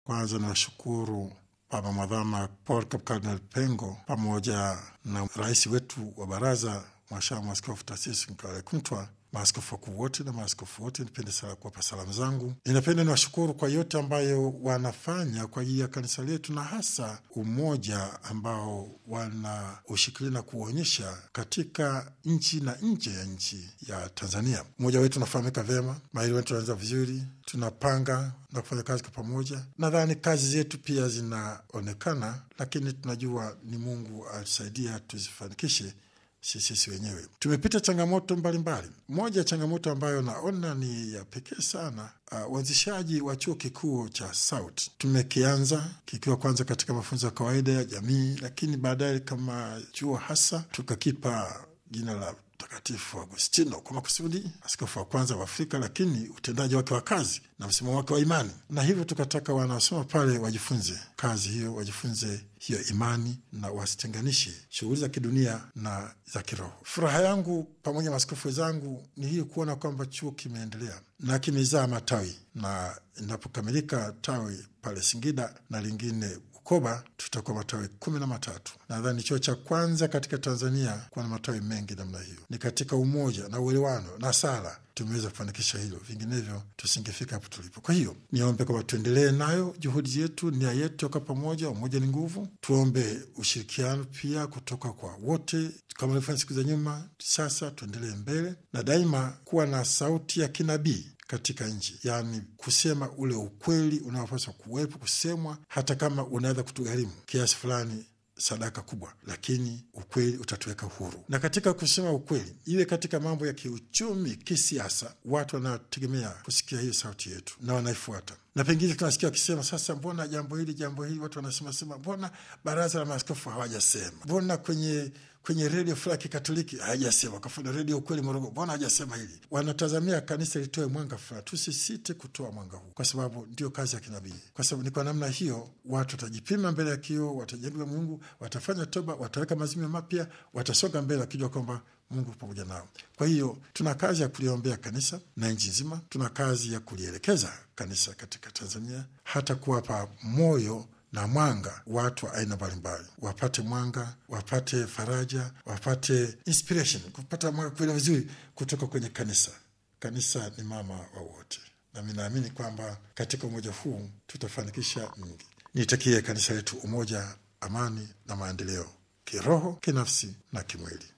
Kwanza niwashukuru Baba Mwadhama Paul Kardinal Pengo pamoja na rais wetu wa baraza Mhashamu Askofu Taasisi Nkale Kumtwa, maaskofu wakuu wote na maaskofu wote, nipende sana kuwapa salamu zangu. Ninapenda niwashukuru kwa yote ambayo wanafanya kwa ajili ya kanisa letu, na hasa umoja ambao wanaushikilia na kuonyesha katika nchi na nje ya nchi ya Tanzania. Umoja wetu unafahamika vyema, maili wetu unaanza vizuri, tunapanga na kufanya kazi kwa pamoja. Nadhani kazi zetu pia zinaonekana, lakini tunajua ni Mungu alisaidia tuzifanikishe sisi wenyewe. Tumepita changamoto mbalimbali. Moja ya changamoto ambayo naona ni ya pekee sana, uh, uanzishaji wa chuo kikuu cha SAUT tumekianza kikiwa kwanza katika mafunzo ya kawaida ya jamii, lakini baadaye kama chuo hasa tukakipa jina la Mtakatifu Agustino kwa makusudi, askofu wa kwanza wa Afrika, lakini utendaji wake wa kazi na msimamo wake wa imani, na hivyo tukataka wanaosoma pale wajifunze kazi hiyo, wajifunze hiyo imani na wasitenganishe shughuli za kidunia na za kiroho. Furaha yangu pamoja na maaskofu wenzangu ni hii kuona kwamba chuo kimeendelea na kimezaa matawi, na inapokamilika tawi pale Singida na lingine Bukoba tutakuwa matawi kumi na matatu. Nadhani chuo cha kwanza katika Tanzania kuwa na matawi mengi namna hiyo. Ni katika umoja na uelewano na sala tumeweza kufanikisha hilo, vinginevyo tusingefika hapo tulipo. Kwa hiyo niombe kwamba tuendelee nayo juhudi yetu, nia yetu kwa pamoja. Umoja ni nguvu. Tuombe ushirikiano pia kutoka kwa wote, kama alivyofanya siku za nyuma. Sasa tuendelee mbele na daima kuwa na sauti ya kinabii katika nchi, yaani kusema ule ukweli unaopaswa kuwepo kusemwa, hata kama unaweza kutugharimu kiasi fulani sadaka kubwa, lakini ukweli utatuweka huru. Na katika kusema ukweli, iwe katika mambo ya kiuchumi, kisiasa, watu wanategemea kusikia hiyo sauti yetu na wanaifuata na pengine tunasikia wakisema sasa, mbona jambo hili jambo hili, watu wanasema sema, mbona baraza la maaskofu hawajasema, mbona kwenye kwenye redio fulani ya Kikatoliki hajasema, kafuna redio ukweli Morogoro, mbona hajasema hili? Wanatazamia kanisa litoe mwanga fulani. Tusisite kutoa mwanga huu, kwa sababu ndio kazi ya kinabii, kwa sababu ni kwa namna hiyo watu watajipima mbele ya kioo, watajaribu Mungu, watafanya toba, wataweka mazimio mapya, watasonga mbele wakijua kwamba Mungu pamoja nao. Kwa hiyo tuna kazi ya kuliombea kanisa na nchi nzima, tuna kazi ya kulielekeza kanisa katika Tanzania, hata kuwapa moyo na mwanga watu wa aina mbalimbali, wapate mwanga, wapate faraja, wapate inspiration, kupata mwanga kuelewa vizuri kutoka kwenye kanisa. Kanisa ni mama wa wote, nami naamini kwamba katika umoja huu tutafanikisha mingi. Nitakie kanisa letu umoja, amani na maendeleo, kiroho, kinafsi na kimwili.